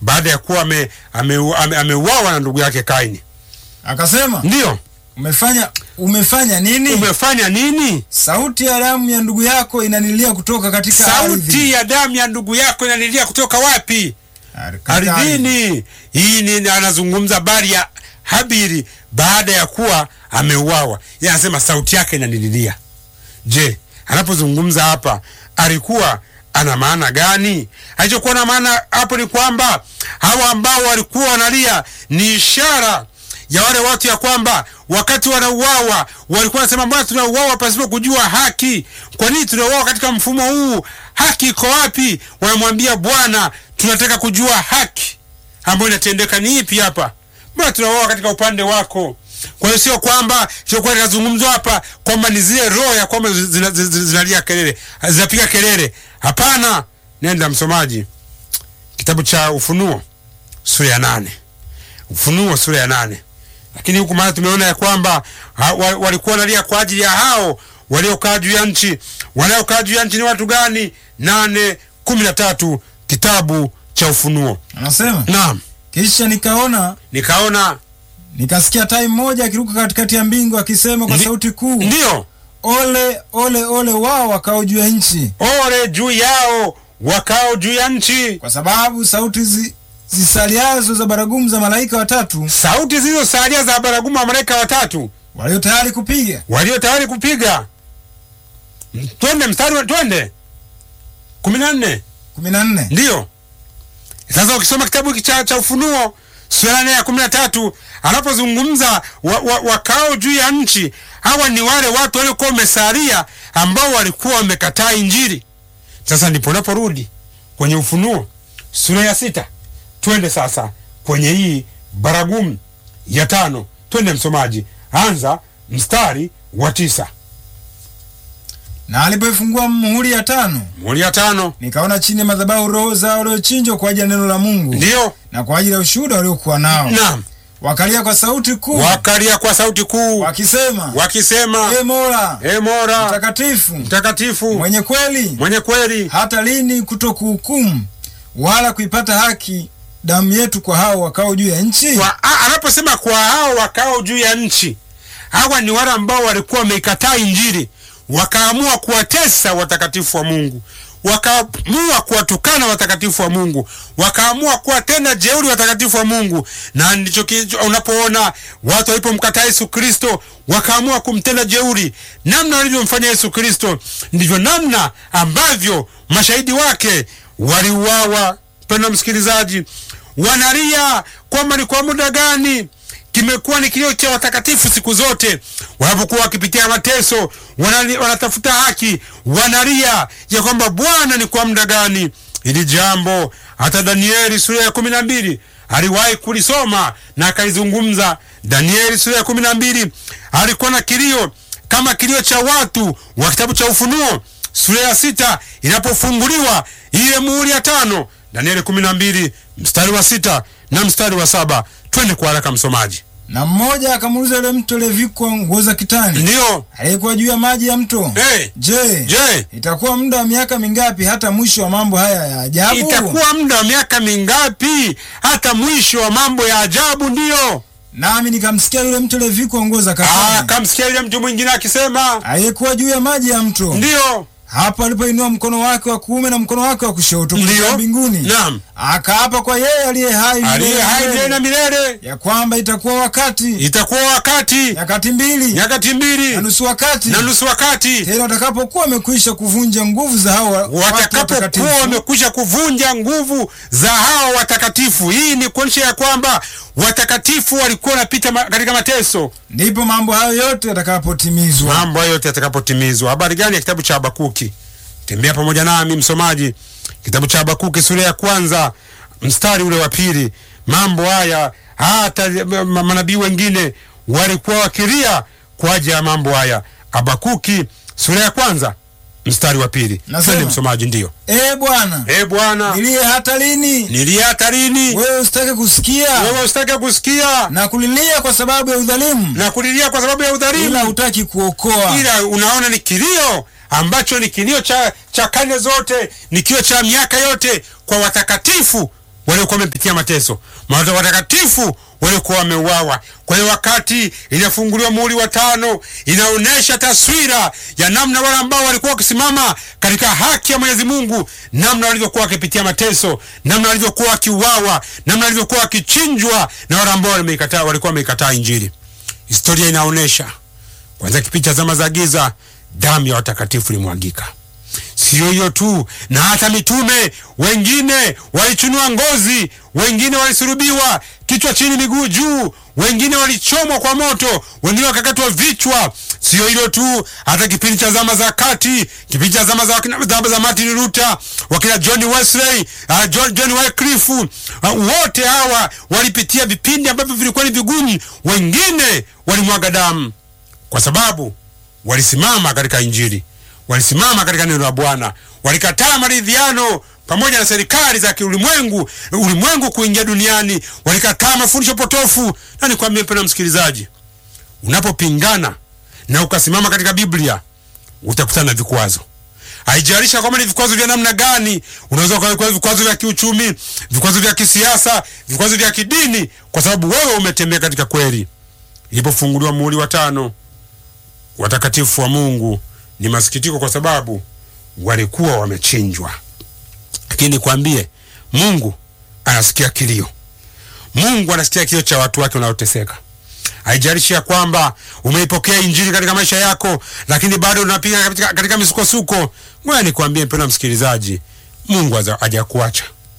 baada ya kuwa ameuawa ame, ame, ameuawa na ndugu yake Kaini. Akasema, Ndiyo, umefanya umefanya nini? umefanya nini? Sauti ya damu ya ndugu yako inanilia kutoka katika Sauti ardhi. ya damu ya ndugu yako inalilia kutoka wapi? Ar- katika ardhi. Ardhini. Hii ni anazungumza habari ya Habili baada ya kuwa ameuawa. Yeye anasema sauti yake inanililia. Je, anapozungumza hapa alikuwa ana maana gani? Alichokuwa na maana hapo ni kwamba hawa ambao walikuwa wanalia ni ishara ya wale watu ya kwamba wakati wanauawa walikuwa wanasema mbona tunauawa pasipo kujua haki? Kwa nini tunauawa katika mfumo huu? Haki iko wapi? Wanamwambia Bwana, tunataka kujua haki ambayo inatendeka ni ipi hapa. Mbona tunauawa katika upande wako? Kwa hiyo sio kwamba sio kwa linazungumzwa hapa kwamba ni zile roho ya kwamba zinalia zina, zina, zinalia kelele zinapiga kelele. Hapana, nenda msomaji, kitabu cha Ufunuo sura ya nane. Ufunuo sura ya nane. Lakini huku maana tumeona ya kwamba ha, wa, walikuwa wanalia kwa ajili ya hao waliokaa juu ya nchi. Wanaokaa juu ya nchi ni watu gani? nane kumi na tatu kitabu cha Ufunuo. Anasema, Naam, kisha nikaona nikaona nikasikia tai mmoja akiruka katikati ya mbingu akisema kwa Ndi- sauti kuu, ndiyo ole ole ole wao wakao juu ya nchi, ole juu yao wakao juu ya nchi, kwa sababu sauti zi, zisaliazo za baragumu za malaika watatu sauti zilizosalia za baragumu wa malaika watatu walio tayari kupiga. walio tayari kupiga. Twende mstari, wa- twende kumi na nne. kumi na nne. Ndiyo, sasa ukisoma kitabu hiki cha, cha Ufunuo sura ya nne ya kumi na tatu anapozungumza wa, wa, wakao juu ya nchi, hawa ni wale watu waliokuwa wamesalia ambao walikuwa wamekataa Injili. Sasa ndipo unaporudi kwenye Ufunuo sura ya sita. Twende sasa kwenye hii baragumu ya tano. Twende msomaji, anza mstari wa tisa. Na alipoifungua muhuri ya tano, Muhuri ya tano, nikaona chini ya madhabahu roho zao waliochinjwa kwa ajili ya neno la Mungu ndiyo na kwa ajili ya ushuhuda waliokuwa nao, naam, wakalia kwa sauti kuu wakalia kwa sauti kuu wakisema, wakisema e Mola E Mola mtakatifu mtakatifu mwenye kweli, mwenye kweli, hata lini kutokuhukumu wala kuipata haki damu yetu kwa hao wakao juu ya nchi? kwa a- anaposema kwa hao wakao juu ya nchi, hawa ni wale ambao walikuwa wameikataa Injili, wakaamua kuwatesa watakatifu wa Mungu, wakaamua kuwatukana watakatifu wa Mungu, wakaamua kuwatenda jeuri watakatifu wa Mungu. Na ndicho ki- unapoona watu walipomkataa Yesu Kristo, wakaamua kumtenda jeuri. Namna walivyomfanya Yesu Kristo, ndivyo namna ambavyo mashahidi wake waliuawa. Mpendwa msikilizaji, wanalia kwamba ni kwa muda gani kimekuwa ni kilio cha watakatifu siku zote wanapokuwa wakipitia mateso, wanali- wanatafuta haki, wanalia ya kwamba Bwana, ni kwa muda gani hili jambo? Hata Danieli sura ya kumi na mbili aliwahi kulisoma na akaizungumza. Danieli sura ya kumi na mbili alikuwa na kilio kama kilio cha watu wa kitabu cha Ufunuo sura ya sita inapofunguliwa ile muhuri ya tano. Danieli kumi na mbili mstari wa sita na mstari wa saba. Twende kwa haraka msomaji. Na mmoja akamuuliza yule mtu aliyevikwa nguo za kitani Ndiyo. aliyekuwa juu ya maji ya mto, Hey, je, je, itakuwa muda wa miaka mingapi hata mwisho wa mambo haya ya ajabu? itakuwa muda wa miaka mingapi hata mwisho wa mambo ya ajabu? Ndiyo. Nami nikamsikia yule mtu aliyevikwa nguo za Ah, katani kamsikia yule mtu mwingine akisema aliyekuwa juu ya maji ya mto, ndiyo, hapo alipoinua mkono wake wa kuume na mkono wake wa kushoto kuelekea ndiyo, mbinguni, naam, akaapa kwa yeye aliye hai aliye milele hai milele, milele na milele, ya kwamba itakuwa wakati itakuwa wakati nyakati mbili nyakati mbili na nusu wakati na nusu wakati tena watakapokuwa wamekwisha kuvunja nguvu za hao wa- watu watakapokuwa watakatifu, wamekwisha kuvunja nguvu za hao watakatifu. Hii ni kuonyesha ya kwamba watakatifu walikuwa wanapita ma, katika mateso. ndipo mambo hayo yote yatakapotimizwa. Mambo hayo yote yatakapotimizwa. Habari gani ya kitabu cha Habakuki? Tembea pamoja nami msomaji, kitabu cha Habakuki sura ya kwanza mstari ule wa pili. Mambo haya hata ma- manabii wengine walikuwa wakilia kwa ajili ya mambo haya. Habakuki sura ya kwanza mstari wa pili. Nasema. Twende msomaji, ndiyo. E Bwana, E Bwana, nilie hata lini? nilie hata lini? Wewe usitake kusikia Wewe usitake kusikia na kulilia kwa sababu ya udhalimu, na kulilia kwa sababu ya ila udhalimu, hutaki kuokoa. ila unaona ni kilio ambacho ni kilio cha, cha karne zote, ni kilio cha miaka yote kwa watakatifu waliokuwa wamepitia mateso, maana watakatifu waliokuwa wameuawa. Kwa hiyo wakati inafunguliwa muhuri wa tano, inaonyesha taswira ya namna wale ambao walikuwa wakisimama katika haki ya Mwenyezi Mungu, namna walivyokuwa wakipitia mateso, namna walivyokuwa wakiuawa, namna walivyokuwa wakichinjwa na wale ambao wameikataa, walikuwa wameikataa Injili. Historia inaonyesha kwanza, kipindi cha zama za giza, damu ya watakatifu ilimwagika. Siyo hiyo tu, na hata mitume wengine walichunua ngozi, wengine walisurubiwa kichwa chini, miguu juu, wengine walichomwa kwa moto, wengine wakakatwa vichwa. Siyo hilo tu, hata kipindi cha zama za kati, kipindi cha zama za, zama za Martin Luther, wakina John Wesley, uh, John, John Wycliffe, uh, wote hawa walipitia vipindi ambavyo vilikuwa ni vigumu. Wengine walimwaga damu kwa sababu walisimama katika Injili walisimama katika neno la Bwana, walikataa maridhiano pamoja na serikali za kiulimwengu ulimwengu kuingia duniani, walikataa mafundisho potofu. Na nikwambie mpendwa msikilizaji, unapopingana na ukasimama katika Biblia utakutana na vikwazo. Haijalishi kwamba ni vikwazo vya namna gani. Unaweza kuwa vikwazo vya kiuchumi, vikwazo vya kisiasa, vikwazo vya kidini, kwa sababu wewe umetembea katika kweli. Ilipofunguliwa muhuri wa tano, watakatifu wa Mungu ni masikitiko kwa sababu walikuwa wamechinjwa. Lakini nikwambie, Mungu anasikia kilio. Mungu anasikia kilio cha watu wake wanaoteseka. Haijalishi ya kwamba umeipokea injili katika maisha yako, lakini bado unapiga katika, katika misukosuko. Ngoja nikwambie mpendwa msikilizaji, Mungu hajakuacha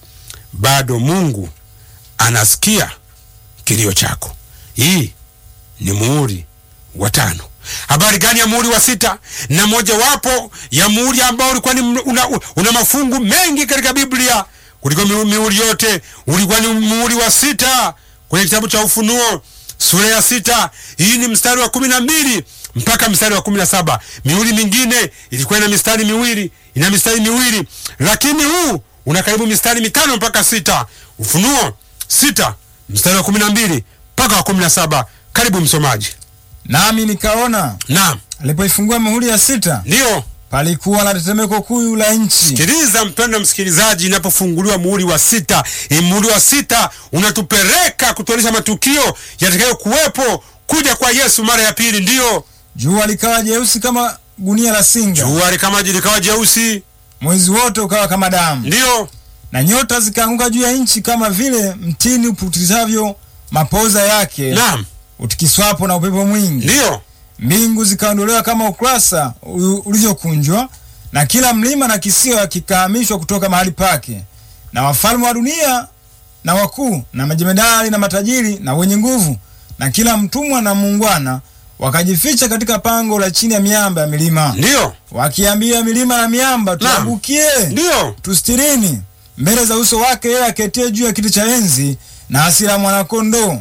bado. Mungu anasikia kilio chako. Hii ni muhuri wa tano. Habari gani ya muhuri wa sita? Na mojawapo ya muhuri ambao ulikuwa ni una, una mafungu mengi katika Biblia kuliko mihuri yote, ulikuwa ni muhuri wa sita kwenye kitabu cha Ufunuo sura ya sita. Hii ni mstari wa kumi na mbili mpaka mstari wa kumi na saba. Mihuri mingine ilikuwa ina mistari miwili, ina mistari miwili, lakini huu una karibu mistari mitano mpaka sita. Ufunuo sita mstari wa kumi na mbili mpaka wa kumi na saba. Karibu msomaji. Nami nikaona Naam, alipoifungua muhuri ya sita, ndiyo palikuwa na tetemeko kuu la nchi. Sikiliza mpendwa msikilizaji, inapofunguliwa muhuri wa sita, muhuri wa sita unatupeleka kutuonyesha matukio yatakayokuwepo kuja kwa Yesu mara ya pili. Ndiyo, Jua likawa jeusi kama gunia la singa, jua likawa likawa jeusi, mwezi wote ukawa kama damu, ndiyo, na nyota zikaanguka juu ya nchi kama vile mtini uputizavyo mapoza yake naam, utikiswapo na upepo mwingi. ndiyo, Mbingu zikaondolewa kama ukurasa u- ulivyokunjwa, na kila mlima na kisiwa kikahamishwa kutoka mahali pake, na wafalme wa dunia na wakuu na majemedari na matajiri na wenye nguvu na kila mtumwa na muungwana wakajificha katika pango la chini ya miamba ya milima, ndiyo, wakiambia milima na miamba, tuangukie ndiyo, tustirini mbele za uso wake yeye aketie juu ya kiti cha enzi na hasira ya mwanakondoo.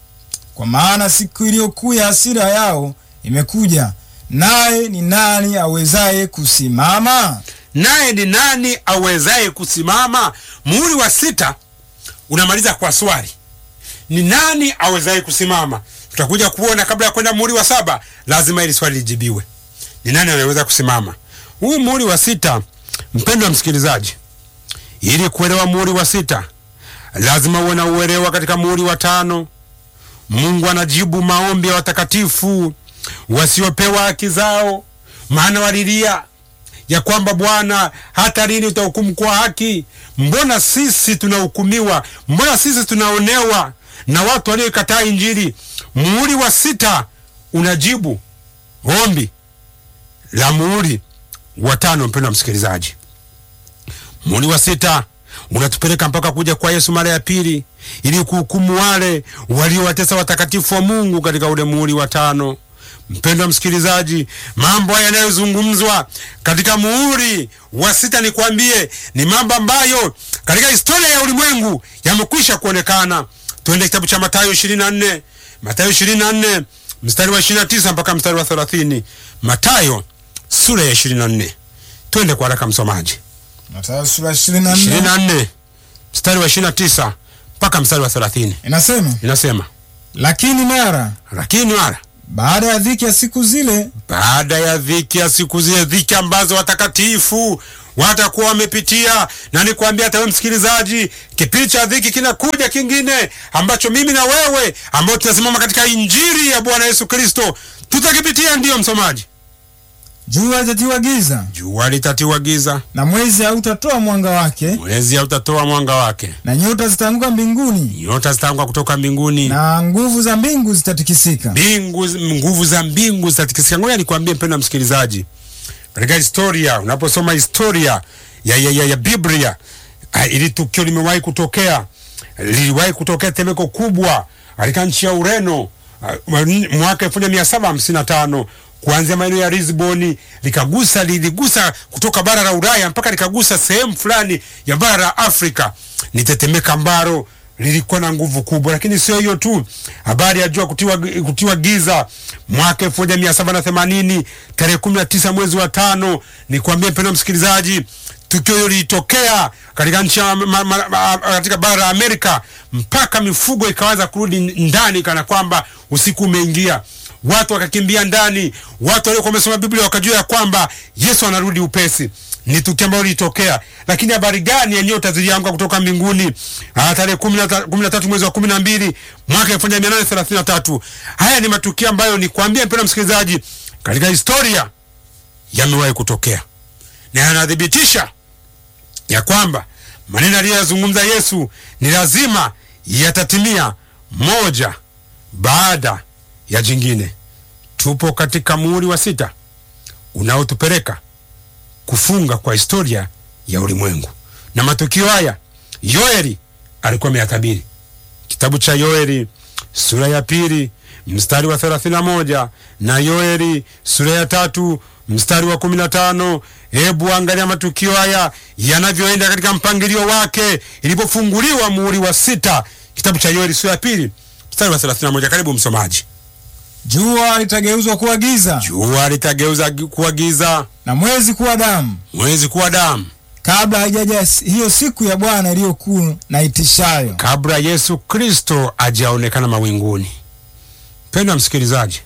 Kwa maana siku iliyokuu ya hasira yao imekuja, naye ni nani awezaye kusimama? naye ni nani awezaye kusimama? Muhuri wa sita unamaliza kwa swali, ni nani awezaye kusimama? Tutakuja kuona kabla ya kwenda muhuri wa saba, lazima ili swali lijibiwe, ni nani anaweza kusimama. Huu muhuri wa sita, mpendwa msikilizaji, ili kuelewa muhuri wa sita lazima uwe na uelewa katika muhuri wa tano. Mungu anajibu maombi ya watakatifu wasiopewa haki zao, maana walilia ya kwamba Bwana, hata lini utahukumu kwa haki? Mbona sisi tunahukumiwa? Mbona sisi tunaonewa na watu walioikataa Injili? Muhuri wa sita unajibu ombi la muhuri wa tano. Mpendwa msikilizaji, muhuri wa sita unatupeleka mpaka kuja kwa Yesu mara ya pili ili kuhukumu wale waliowatesa watakatifu wa Mungu katika ule muhuri wa tano. Mpendwa msikilizaji, mambo haya yanayozungumzwa katika muhuri wa sita, nikwambie, ni mambo ambayo katika historia ya ulimwengu yamekwisha kuonekana. Tuende kitabu cha Mathayo 24, Mathayo 24 mstari wa 29 mpaka mstari wa 30. Mathayo sura ya 24. Twende kwa haraka msomaji. Mathayo sura 24 24 mstari wa 29 mpaka mstari wa 30. inasema, Inasema, lakini mara lakini mara baada ya dhiki ya siku zile baada ya dhiki ya siku zile, dhiki ambazo watakatifu watakuwa wamepitia, na nikwambia hata wewe msikilizaji, kipindi cha dhiki kinakuja kingine ambacho mimi na wewe ambao tunasimama katika injili ya Bwana Yesu Kristo tutakipitia. Ndiyo msomaji, Jua litatiwa giza jua litatiwa giza, na mwezi hautatoa mwanga wake, mwezi hautatoa mwanga wake, na nyota zitaanguka mbinguni, nyota zitaanguka kutoka mbinguni na nguvu za mbingu zitatikisika. mbingu nguvu za mbingu zitatikisika. Ngoja nikwambie mpendwa msikilizaji, katika historia, unaposoma historia ya, ya, ya, ya Biblia ah, ili tukio limewahi kutokea, liliwahi kutokea temeko kubwa katika nchi ya Ureno ah, mwaka elfu moja mia saba hamsini na tano kuanzia maeneo ya Lisboni likagusa liligusa kutoka bara la Ulaya mpaka likagusa sehemu fulani ya bara la Afrika. Ni tetemeko ambalo lilikuwa na nguvu kubwa, lakini sio hiyo tu. Habari ya jua kutiwa, kutiwa giza mwaka elfu moja mia saba na themanini tarehe kumi na tisa mwezi wa tano. Ni kuambia mpendwa msikilizaji, tukio hilo lilitokea katika nchi ya ma- ma- ma- katika bara la Amerika mpaka mifugo ikaanza kurudi ndani, kana kwamba usiku umeingia watu wakakimbia ndani. Watu waliokuwa wamesoma Biblia wakajua ya kwamba Yesu anarudi upesi. Ni tukio ambalo lilitokea, lakini habari gani ya nyota zilianguka kutoka mbinguni ah, tarehe kumi na ta- kumi na tatu mwezi wa kumi na mbili mwaka elfu moja mia nane thelathini na tatu. Haya ni matukio ambayo ni kuambia mpendwa msikilizaji, katika historia yamewahi kutokea na yanathibitisha ya kwamba maneno aliyoyazungumza Yesu ni lazima yatatimia moja baada ya jingine. Tupo katika muhuri wa sita unaotupeleka kufunga kwa historia ya ulimwengu, na matukio haya Yoeli alikuwa ameyatabiri. Kitabu cha Yoeli sura ya pili mstari wa 31 na Yoeli sura ya tatu mstari wa 15. Hebu angalia matukio haya yanavyoenda katika mpangilio wake ilipofunguliwa muhuri wa sita, kitabu cha Yoeli sura ya pili mstari wa 31. Karibu msomaji. Jua litageuzwa kuwa giza Jua litageuza gi- kuwa giza, na mwezi kuwa damu, mwezi kuwa damu, kabla haijaja s- hiyo siku ya Bwana iliyokuu na itishayo. kabla Yesu Kristo ajaonekana mawinguni. Mpendwa msikilizaji,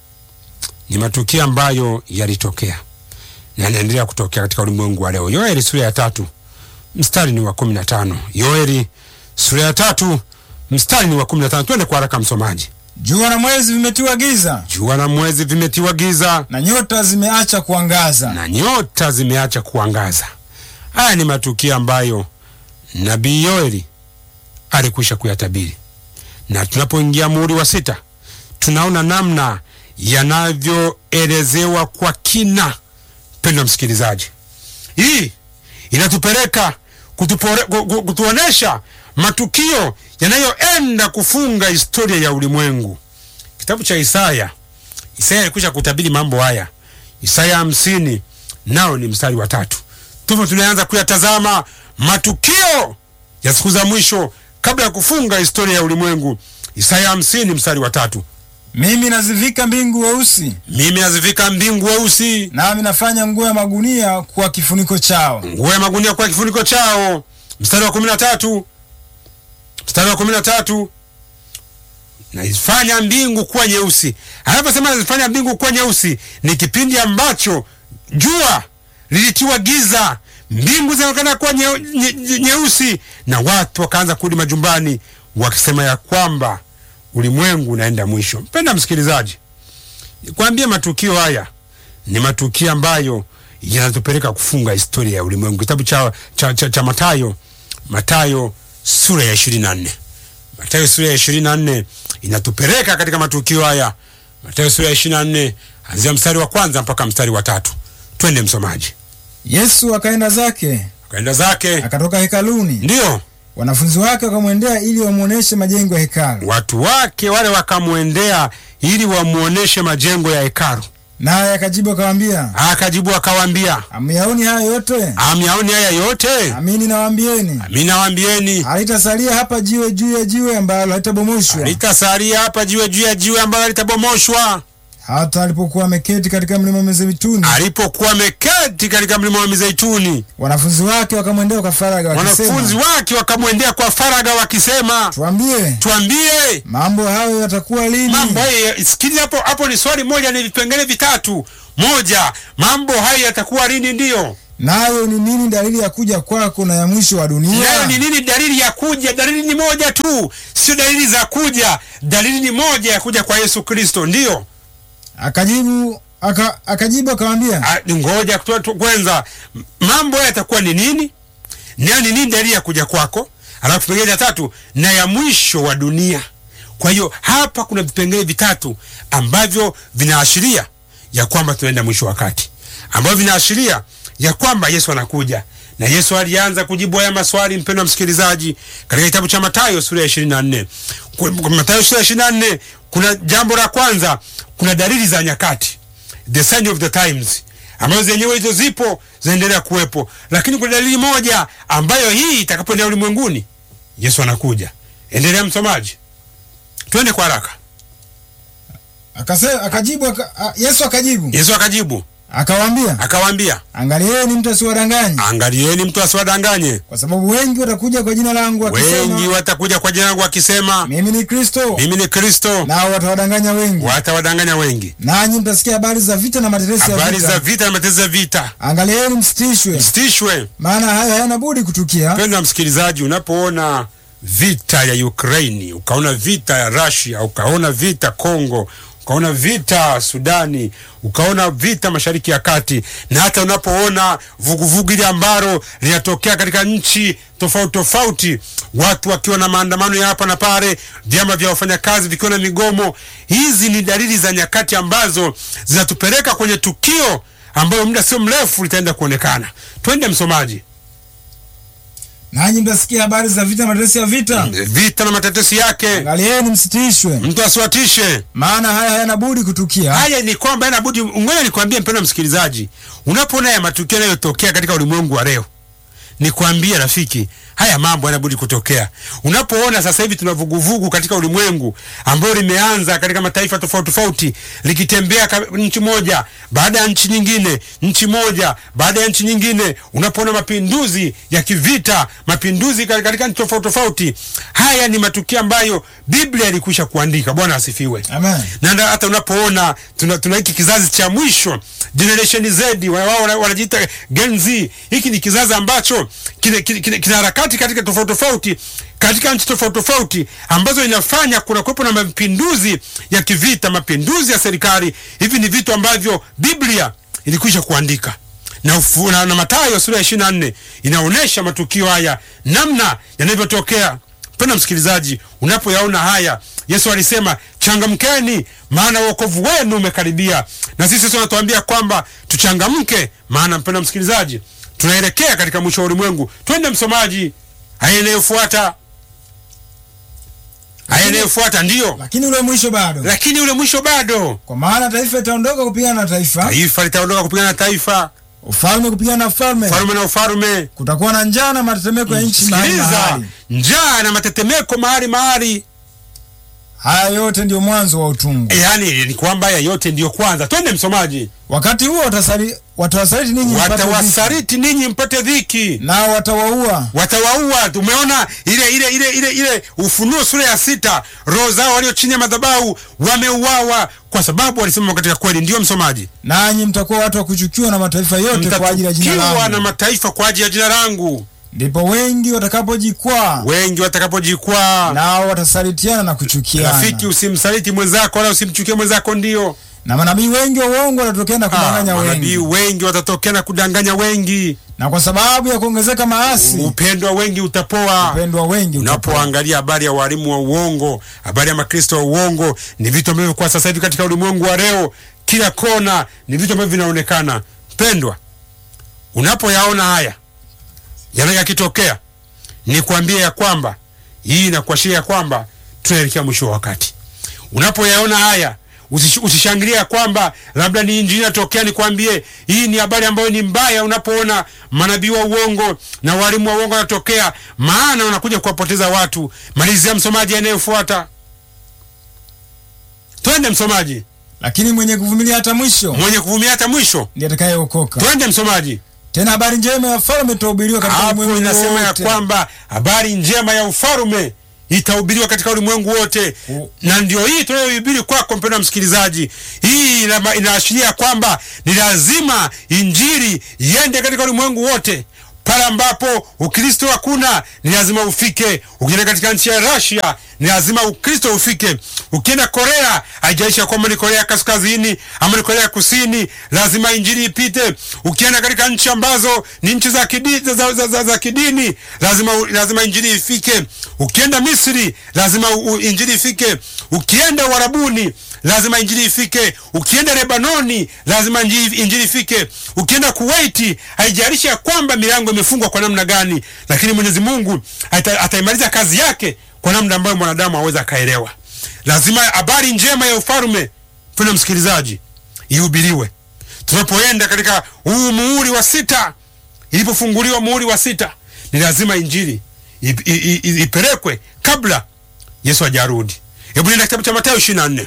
ni matukio ambayo yalitokea na yanaendelea kutokea katika ulimwengu wa leo. Yoeli sura ya tatu mstari ni wa kumi na tano. Yoeli sura ya tatu mstari ni wa kumi na tano. Twende kwa haraka msomaji. Jua na mwezi vimetiwa giza Jua na mwezi vimetiwa giza na nyota zimeacha kuangaza. na nyota zimeacha kuangaza. Haya ni matukio ambayo nabii Yoeli alikwisha kuyatabiri, na tunapoingia muhuri wa sita tunaona namna yanavyoelezewa kwa kina. Mpendwa msikilizaji, hii inatupeleka kutupore- ku- ku- kutuonesha matukio yanayoenda kufunga historia ya ulimwengu. Kitabu cha Isaya, Isaya alikwisha kutabiri mambo haya. Isaya hamsini nao ni mstari wa tatu. Tupo tunaanza kuyatazama matukio ya siku za mwisho kabla ya kufunga historia ya ulimwengu. Isaya hamsini mstari wa tatu. Mimi nazivika mbingu weusi, Mimi nazivika mbingu weusi, nami nafanya nguo ya magunia kuwa kifuniko chao. nguo ya magunia kwa kifuniko chao. Mstari wa kumi na tatu mstari wa kumi na tatu naifanya mbingu kuwa nyeusi. Anaposema nazifanya mbingu kuwa nyeusi, ni kipindi ambacho jua lilitiwa giza, mbingu zinaonekana kuwa nyeu- nye- nye- nyeusi, na watu wakaanza kurudi majumbani wakisema ya kwamba ulimwengu unaenda mwisho. Mpenda msikilizaji, nikwambie matukio haya ni matukio ambayo yanatupeleka kufunga historia ya ulimwengu. Kitabu cha, cha, cha, cha Matayo, Matayo sura ya ishirini na nne Matayo sura ya ishirini na nne inatupeleka katika matukio haya. Matayo sura ya ishirini na nne anzia mstari wa kwanza mpaka mstari wa tatu. Twende msomaji. Yesu akaenda zake, Akaenda zake, akatoka hekaluni. ndiyo Wanafunzi wake wakamwendea ili wamwoneshe majengo ya hekalu, watu wake wale wakamwendea ili wamwoneshe majengo ya hekalu. naye akajibu akawaambia, Akajibu akawaambia, hamyaoni haya yote? amyaoni haya yote? Amini nawaambieni, Mimi nawaambieni, halitasalia hapa jiwe juu ya jiwe ambalo halitabomoshwa. litasalia hapa jiwe juu ya jiwe ambalo litabomoshwa. Hata alipokuwa ameketi katika mlima wa Mizeituni, Alipokuwa ameketi katika mlima wa Mizeituni, wanafunzi wake wakamwendea kwa faragha wanafunzi wakisema, wake wakamwendea kwa faraga wakisema, tuambie tuambie mambo hayo yatakuwa lini? mambo haya. Sikiliza hapo hapo, ni swali moja, ni vipengele vitatu. Moja, mambo haya yatakuwa lini? Ndiyo. nayo ni nini dalili ya kuja kwako na ya mwisho wa dunia? nayo ni nini dalili ya kuja dalili ni moja tu sio dalili za kuja dalili ni moja ya kuja kwa yesu kristo ndiyo Akajibu aka, akajibu akamwambia, Ah, ngoja tu- tu- kwanza m- mambo haya yatakuwa ni nini nayo ni nini dalili ya kuja kwako alafu kipengele cha tatu na ya mwisho wa dunia kwa hiyo hapa kuna vipengele vitatu ambavyo vinaashiria ya kwamba tunaenda mwisho wa wakati ambavyo vinaashiria ya kwamba yesu anakuja na yesu alianza kujibu haya maswali mpendwa msikilizaji katika kitabu cha matayo sura ya ishirini na nne matayo sura ya ishirini na nne kuna jambo la kwanza kuna dalili za nyakati the sign of the times ambazo zenyewe hizo zipo zinaendelea kuwepo lakini kuna dalili moja ambayo hii itakapoendelea ulimwenguni yesu anakuja endelea msomaji twende kwa haraka akase, akajibu aka, a, Yesu akajibu yesu akajibu akawaambia, akawaambia angalieni mtu asiwadanganye, angalieni mtu asiwadanganye kwa sababu wengi watakuja kwa jina langu wengi wakisema watakuja kwa jina langu wakisema mimi ni Kristo, mimi ni kristo nao watawadanganya wengi. watawadanganya wengi Nanyi mtasikia habari za vita na matetesi ya habari za vita. vita na matezo ya vita Angalieni msitishwe, msitishwe maana hayo hayana budi kutukia, mpendwa msikilizaji unapoona vita ya ukraini ukaona vita ya russia ukaona vita congo ukaona vita sudani ukaona vita mashariki ya kati na hata unapoona vuguvugu ile ambalo linatokea katika nchi tofauti tofauti watu wakiwa na maandamano ya hapa na pale vyama vya wafanyakazi vikiwa na migomo hizi ni dalili za nyakati ambazo zinatupeleka kwenye tukio ambayo muda sio mrefu litaenda kuonekana twende msomaji nanyi mtasikia habari za vita na matetesi ya vita. vita na matetesi yake Angalieni msitishwe, mtu asiwatishe maana haya hayana budi kutukia, haya ni kwamba inabudi ngoja nikwambie mpendwa msikilizaji unapoona ya matukio yanayotokea katika ulimwengu wa leo nikwambie rafiki haya mambo yanabudi kutokea unapoona sasa hivi tuna vuguvugu katika ulimwengu ambayo limeanza katika mataifa tofauti tofauti likitembea ka- nchi moja baada ya nchi nyingine nchi moja baada ya nchi nyingine unapoona mapinduzi ya kivita mapinduzi ka- katika nchi tofauti tofauti haya ni matukio ambayo biblia ilikwisha kuandika bwana asifiwe amen. na nda- hata unapoona tuna, tuna hiki kizazi cha mwisho generation z wa- wao wana- wanajiita gen z hiki ni kizazi ambacho kina, kina, kina, kina harakati katika tofauti tofauti katika nchi tofauti tofauti ambazo inafanya kuna kuwepo na mapinduzi ya kivita mapinduzi ya serikali hivi ni vitu ambavyo biblia ilikwisha kuandika na, ufu, na, na matayo sura ya ishiri na nne inaonyesha matukio haya namna yanavyotokea mpenda msikilizaji unapoyaona haya yesu alisema changamkeni maana uokovu wenu umekaribia na sisi sasa tunatuambia kwamba tuchangamke maana mpenda msikilizaji tunaelekea katika mwisho wa ulimwengu twende msomaji haya inayofuata haya inayofuata ndiyo Lakini ule mwisho bado, lakini ule mwisho bado kwa maana taifa litaondoka kupigana na taifa, taifa litaondoka kupigana na taifa ufalme kupigana na ufalme, falume na ufalume kutakuwa na njaa na matetemeko ya nchi mahali sikiliza mahali. njaa na matetemeko mahali mahali Haya yote ndiyo mwanzo wa utungu. yaani ni kwamba haya yote ndiyo kwanza twende msomaji Wakati huo watasali- watawasaliti ninyi mpate dhiki, watawasaliti ninyi mpate dhiki nao watawaua, watawaua tumeona ile ile ile ile ile ufunuo sura ya sita roho zao walio chini ya madhabahu wameuawa kwa sababu walisimama katika kweli ndiyo msomaji nanyi mtakuwa watu wa kuchukiwa na mataifa yote kwa ajili ya jina mtatukiwa na langu. mataifa kwa ajili ya jina langu Ndipo wengi watakapojikwaa, wengi watakapojikwaa nao watasalitiana na kuchukiana, rafiki usimsaliti mwenzako wala usimchukie mwenzako ndio na manabii wengi wa uongo watatokea na Ah, kudanganya manabii wengi. wengi watatokea na kudanganya wengi Na kwa sababu ya kuongezeka maasi, upendo wa wengi utapoa upendo wa wengi utapoa. unapoangalia habari ya walimu wa uongo habari ya makristo wa uongo ni vitu ambavyo kwa sasa hivi katika ulimwengu wa leo kila kona ni vitu ambavyo vinaonekana pendwa unapoyaona haya yana yakitokea ni kuambia ya kwamba hii inakuashiria ya kwamba tunaelekea mwisho wa wakati unapoyaona haya usish- usishangilie ya kwamba labda ni injili inatokea nikwambie hii ni habari ambayo ni mbaya unapoona manabii wa uongo na walimu wa uongo wanatokea maana wanakuja kuwapoteza watu malizia msomaji anayefuata twende msomaji Lakini mwenye kuvumilia hata mwisho mwenye kuvumilia hata mwisho ndiye atakayeokoka. twende msomaji Tena habari njema ya falme itahubiriwa katika hapo ulimwengu inasema ya wote, kwamba habari njema ya ufalume itahubiriwa katika ulimwengu wote U- na ndio hii tunayohubiri kwako mpendwa msikilizaji hii ina- inaashiria kwamba ni lazima injili iende katika ulimwengu wote pale ambapo ukristo hakuna ni lazima ufike ukienda katika nchi ya rasia ni lazima ukristo ufike ukienda korea haijaisha kwamba ni korea kaskazini ama ni korea kusini lazima injili ipite ukienda katika nchi ambazo ni nchi za, kidi, za, za, za, za, za kidini lazima, lazima injili ifike ukienda misri lazima u, u- injili ifike ukienda uharabuni lazima injili ifike ukienda lebanoni lazima injili injili ifike ukienda kuwaiti haijalishi ya kwamba milango imefungwa kwa namna gani lakini mwenyezi mungu ata- ataimaliza kazi yake kwa namna ambayo mwanadamu aweza akaelewa lazima habari njema ya ufalme mpendwa msikilizaji ihubiriwe tunapoenda katika huu muhuri wa sita ilipofunguliwa muhuri wa sita ni lazima injili ip- i- i- i- ipelekwe kabla yesu hajarudi hebu nenda kitabu cha matayo ishiri na nne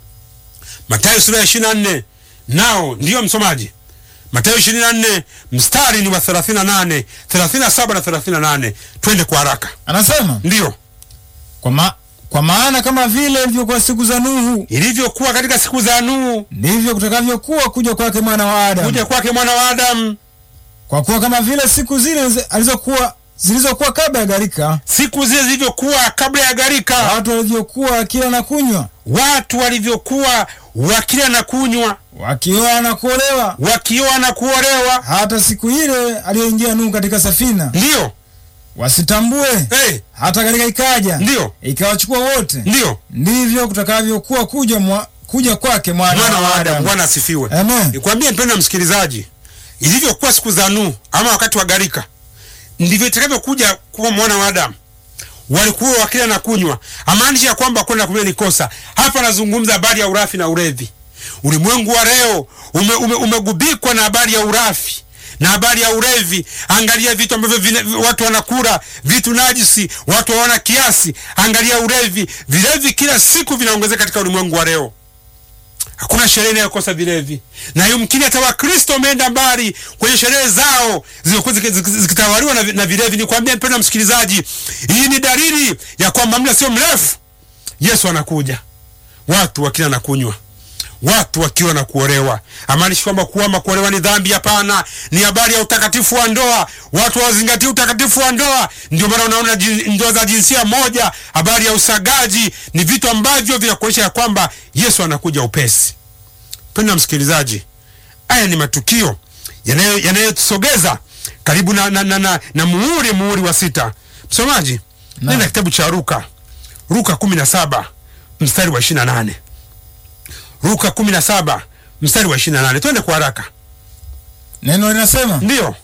matayo sura ya ishiri na nne nao ndiyo msomaji matayo ishirini na nne mstari ni wa thelathini na nane thelathini na saba na thelathini na nane twende kwa haraka Anasema ndiyo kwa, ma, kwa maana kama vile ilivyokuwa siku za Nuhu ilivyokuwa katika siku za nuhu ndivyo kutakavyokuwa kuja kwake mwana wa Adamu. kuja kwake mwana wa adamu Kwa kuwa kama vile siku zile zi- alizokuwa zilizokuwa kabla ya gharika, siku zile zilivyokuwa kabla ya gharika watu walivyokuwa wakila na kunywa, watu walivyokuwa wakila na kunywa wakioa na kuolewa, wakioa na kuolewa hata siku ile aliyoingia Nuhu katika safina, ndiyo wasitambue hey, hata gharika ikaja ndiyo ikawachukua wote. ndiyo Ndivyo kutakavyokuwa kuja mwa, kuja kwake mwana, mwana wa adamu Adamu. bwana asifiwe Amen. nikwambie mpendo msikilizaji ilivyokuwa siku za nuhu ama wakati wa gharika ndivyo itakavyokuja kuwa mwana wa adamu walikuwa wakila na kunywa amaanisha ya kwamba kwenda kunywa ni kosa hapa anazungumza habari ya urafi na ulevi ulimwengu wa leo ume, ume, umegubikwa na habari ya urafi na habari ya ulevi angalia vitu ambavyo vine- watu wanakula vitu najisi watu hawana kiasi angalia ulevi vilevi kila siku vinaongezeka katika ulimwengu wa leo hakuna sherehe inayokosa vilevi na yumkini hata wakristo wameenda mbali kwenye sherehe zao zilizokuwa ziki- ziki- zikitawaliwa na, vi- na vilevi ni kuambia mpendo msikilizaji hii ni dalili ya kwamba muda sio mrefu yesu anakuja watu wakila na kunywa watu wakiwa na kuolewa amaanishi kwamba kuama kuolewa ni dhambi hapana ni habari ya utakatifu wa ndoa watu hawazingatia utakatifu wa ndoa ndio maana unaona jin- ndoa za jinsia moja habari ya usagaji ni vitu ambavyo vinakuonyesha ya kwamba yesu anakuja upesi penda msikilizaji haya ni matukio yanayo- yanayotusogeza karibu na, na, na, na, na muhuri muhuri wa sita msomaji nenda kitabu cha ruka ruka kumi na saba mstari wa ishiri na nane ruka kumi na saba mstari wa ishiri na nane twende kwa haraka Neno linasema ndiyo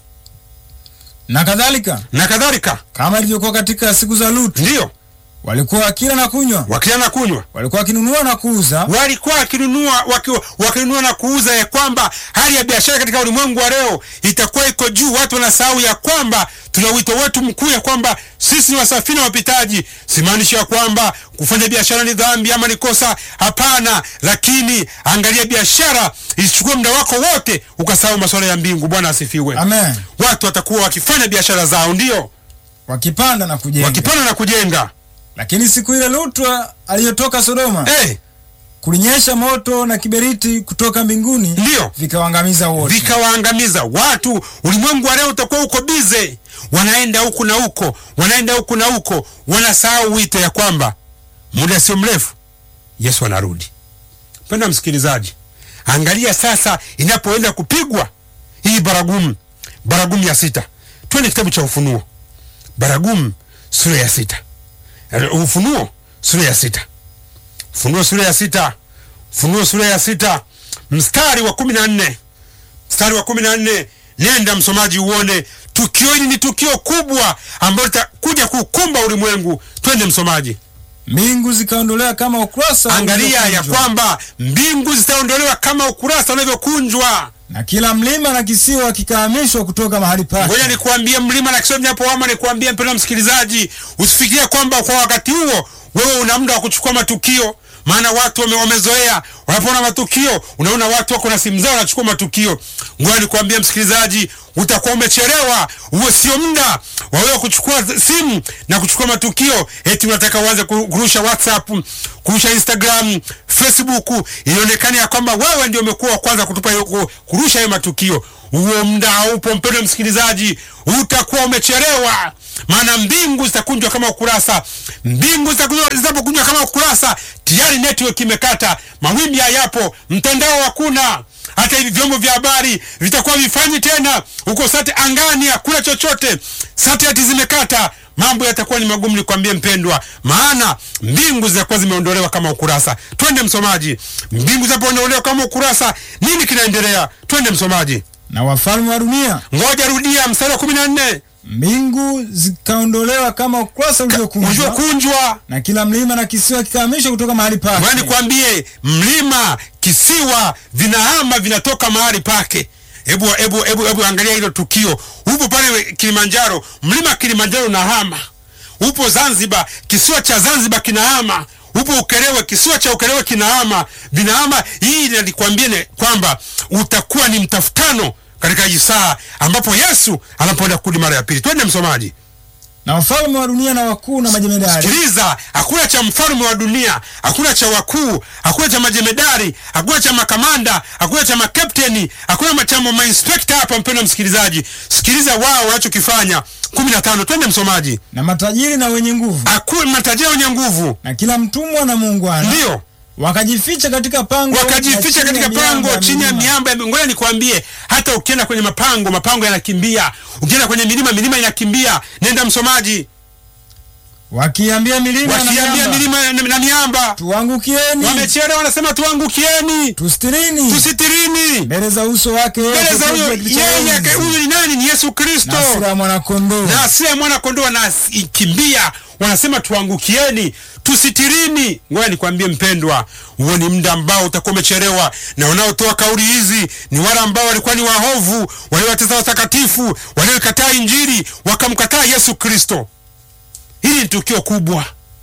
na kadhalika, na kadhalika kama ilivyokuwa katika siku za Lutu, ndiyo walikuwa wakila na kunywa, wakila na kunywa walikuwa wakinunua na kuuza, walikuwa wakinunua waki, wakinunua na kuuza ya kwamba hali ya biashara katika ulimwengu wa leo itakuwa iko juu watu wanasahau ya kwamba tuna wito wetu mkuu ya kwamba sisi ni wasafiri na wapitaji simaanishi ya kwamba kufanya biashara ni dhambi ama ni kosa hapana lakini angalia biashara isichukue muda wako wote ukasahau masuala ya mbingu bwana asifiwe amen, watu watakuwa wakifanya biashara zao ndio wakipanda na kujenga. wakipanda na kujenga Lakini siku ile Lutu aliyotoka Sodoma, hey, kulinyesha moto na kiberiti kutoka mbinguni, ndio vikawaangamiza wote. vikawaangamiza watu. Ulimwengu wa leo utakuwa uko bize, wanaenda huku na huko, wanaenda huku na huko, wanasahau wito ya kwamba muda sio mrefu Yesu anarudi. Mpenda msikilizaji, angalia sasa inapoenda kupigwa hii baragumu, baragumu ya sita. Twende kitabu cha Ufunuo, baragumu sura ya sita. Eh, Ufunuo sura ya sita. Ufunuo sura ya sita. Ufunuo sura ya sita mstari wa kumi na nne mstari wa kumi na nne nenda msomaji uone tukio hili ni tukio kubwa ambalo litakuja kukumba ulimwengu twende msomaji Mbingu zikaondolewa kama ukurasa angalia ya ulivyokunjwa, kwamba mbingu zitaondolewa kama ukurasa unavyokunjwa na kila mlima na kisiwa kikahamishwa kutoka mahali pake. ngoja nikuambie mlima na kisiwa vinapoama nikuambie mpendwa msikilizaji usifikirie kwamba kwa wakati huo wewe una muda wa kuchukua matukio maana watu wame, wamezoea wanapoona matukio unaona watu wako na simu zao wanachukua matukio ngoja nikuambie msikilizaji utakuwa umechelewa. Huo sio muda wa wewe kuchukua simu na kuchukua matukio eti unataka uanze ku- kurusha WhatsApp, kurusha Instagram, Facebook, ionekane ya kwamba wewe ndio umekuwa wa kwanza kutupa hiyo- ku- kurusha hayo matukio. Huo muda haupo, mpendwa msikilizaji, utakuwa umechelewa, maana mbingu zitakunjwa kama ukurasa. Mbingu zitakunjwa- zitapokunjwa kama ukurasa, tayari network imekata, mawimbi hayapo, mtandao hakuna hata hivi vyombo vya habari vitakuwa vifanyi tena huko sate angani, hakuna chochote, satellite zimekata, mambo yatakuwa ni magumu. Nikwambie mpendwa, maana mbingu zitakuwa zimeondolewa kama ukurasa. Twende msomaji, mbingu zinapoondolewa kama ukurasa, nini kinaendelea? Twende msomaji, Na wafalme wa dunia, ngoja rudia mstari wa kumi na nne mbingu zikaondolewa kama ukurasa uliokunjwa, ulivyokunjwa na kila mlima na kisiwa kikahamishwa kutoka mahali pake. Ngoja nikwambie, mlima, kisiwa vinahama, vinatoka mahali pake. Hebu hebu hebu hebu angalia hilo tukio. Upo pale Kilimanjaro, mlima Kilimanjaro unahama. Upo Zanzibar, kisiwa cha Zanzibar kinahama. Upo Ukerewe, kisiwa cha Ukerewe kinahama, vinahama. Hii nalikwambia ni kwamba utakuwa ni mtafutano katika hii saa ambapo Yesu anapoenda kurudi mara ya pili. Twende msomaji. Na wafalme wa dunia na wakuu na majemedari Sikiliza, hakuna cha mfalme wa dunia, hakuna cha wakuu, hakuna cha majemedari, hakuna cha makamanda, hakuna cha makapteni, hakuna cha mainspekta hapa. Mpendwa msikilizaji, sikiliza wao wanachokifanya. kumi na tano, twende msomaji. na matajiri na wenye nguvu Hakuna matajiri wenye nguvu, na kila mtumwa na muungwana ndio wakajificha katika pango na wakajificha chini katika ya miamba pango ya chini ya milima. miamba. ya- Ngoja nikwambie, hata ukienda kwenye mapango, mapango yanakimbia. Ukienda kwenye milima, milima inakimbia. Nenda msomaji, wakiambia milima na wakiambia miamba, milima na- na miamba, tuangukieni wamechelewa, wanasema tuangukieni tustirini tusitirini mbele za uso wake yeye mbele za huyo kiti cha yeye. enzi, Huyu ni nani? Ni Yesu Kristo na sura ya mwanakondoo na asili ya mwana kondoo wanakimbia, wanasema tuangukieni, tusitirini. Ngoja nikwambie mpendwa, huo ni muda ambao utakuwa umechelewa, na wanaotoa kauli hizi ni wale ambao walikuwa ni wahovu, waliowatesa watakatifu, walioikataa Injili, wakamkataa Yesu Kristo. Hili ni tukio kubwa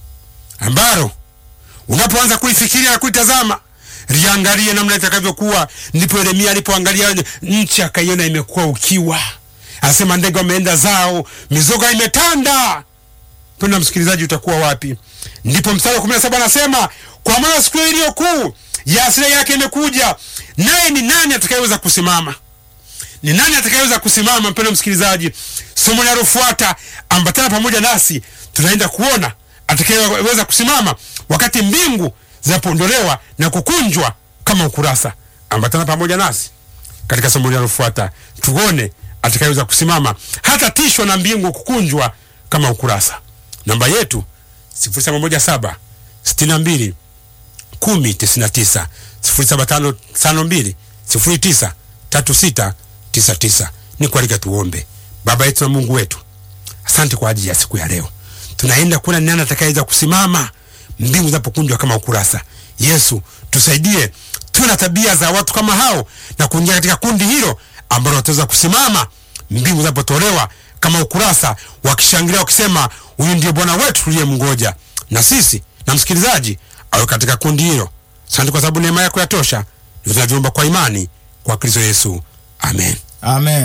ambalo unapoanza kuifikiria na kuitazama liangalie namna itakavyokuwa. Ndipo Yeremia alipoangalia nchi akaiona imekuwa ukiwa, anasema ndege wameenda zao, mizoga imetanda. Penda msikilizaji, utakuwa wapi? Ndipo mstari wa kumi na saba anasema kwa maana siku hiyo iliyo kuu ya hasira yake imekuja, naye ni nani atakayeweza kusimama? Ni nani atakayeweza kusimama? Mpendo msikilizaji, somo linalofuata ambatana pamoja nasi, tunaenda kuona atakayeweza kusimama wakati mbingu zinapoondolewa na kukunjwa kama ukurasa. Ambatana pamoja nasi katika somo linalofuata, tuone atakayeweza kusimama hata tishwa na mbingu kukunjwa kama ukurasa. Namba yetu 0717 62 10 99 0752 09 36 99. Ni kualika tuombe. Baba yetu na Mungu wetu, asante kwa ajili ya siku ya leo. Tunaenda kuona ni nani atakayeweza kusimama mbingu zinapokunjwa kama ukurasa. Yesu, tusaidie tuwe na tabia za watu kama hao na kuingia katika kundi hilo ambalo wataweza kusimama mbingu zinapotolewa kama ukurasa, wakishangilia wakisema, huyu ndiye Bwana wetu tuliyemngoja. Na sisi na msikilizaji awe katika kundi hilo. Asante kwa sababu neema yako yatosha. Ndio tunavyoomba kwa imani kwa Kristo Yesu, amen. amen